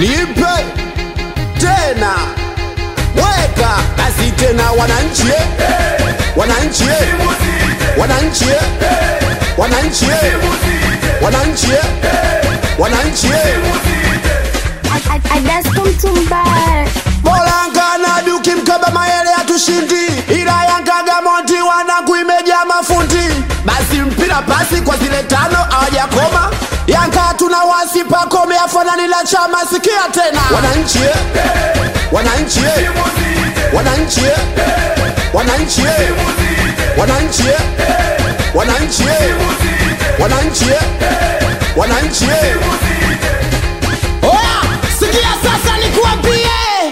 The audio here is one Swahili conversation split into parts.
nipe tena weka basi tena wananchi eh. wananchi eh. wananchi eh. wananchi eh. wananchi eh. wananchi eh. I, I, I dance come to bar. Bolanga na duki mkaba mayele hatushindi, ila Yanga Gamonti wanangu imejaa mafundi. Basi mpira pasi kwa zile tano hawajakoma. Yanga tuna wasi pakome afanani la chama, sikia tena wananchi eh. wananchi eh. wananchi eh. wananchi eh. wananchi eh. wananchi eh. wananchi eh. wananchi eh. Oya, sikia sasa nikuambie,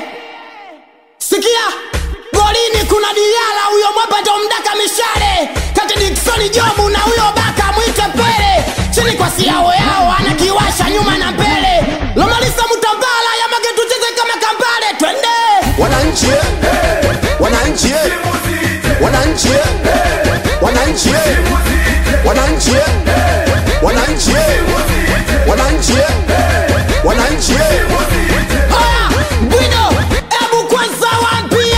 sikia golini kuna Diala, huyo mwapa mdaka mishale kati Dickson Jobu na huyo baka mwite Pele, chini kwa siao yao anakiwasha nyuma na mbele, Lomalisa Mutambala ya mage tucheze kama kambale, twende wananchi eh. wananchi eh. wananchi eh. wananchi eh. wananchi eh. wananchi eh. wananchi eh. wananchi eh. Haya, Bwido, ebu kwanza waambie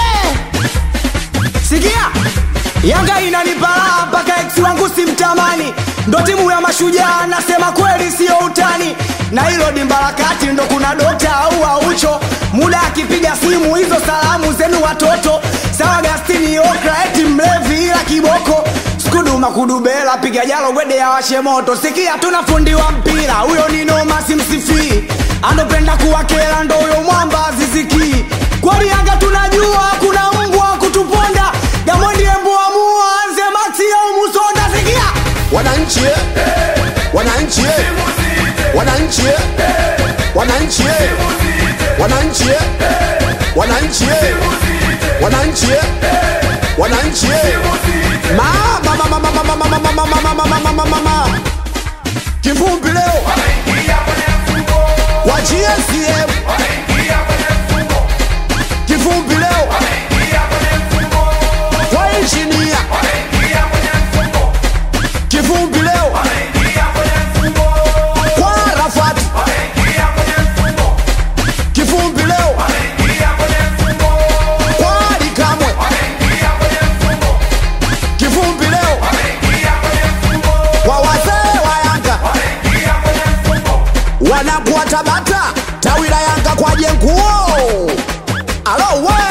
sikia yanga inanipalaa mpaka ex wangu simtamani ndo timu ya mashujaa nasema kweli siyo utani na hilo dimba la kati ndo kuna dokta au aucho muda akipiga simu hizo salamu zenu watoto sawa gastini okra eti mlevi ila kiboko skuduma kudubela piga jalo gwede ya washe moto sikia tuna fundi wa mpira huyo ni noma simsifii anopenda kuwakela ndo huyo mwamba zizikii kweli yanga tunajua kuna mbwa wa kutuponda gamondi emboamua anze maxi au musonda sikia wananchi eh. wananchi eh. wananchi eh. wananchi eh. wananchi eh. wananchi eh. wananchi eh. wananchi eh. mama mama mama mama mama mama mama mama mama mama kivumbi leo wa GSM kivumbi leo kwa injinia kivumbi leo kwa Rafati kivumbi leo kwa Likamwe kivumbi leo kwa wazee wa Yanga wanakuwa Tabata tawi la Yanga kwa jenguo alo we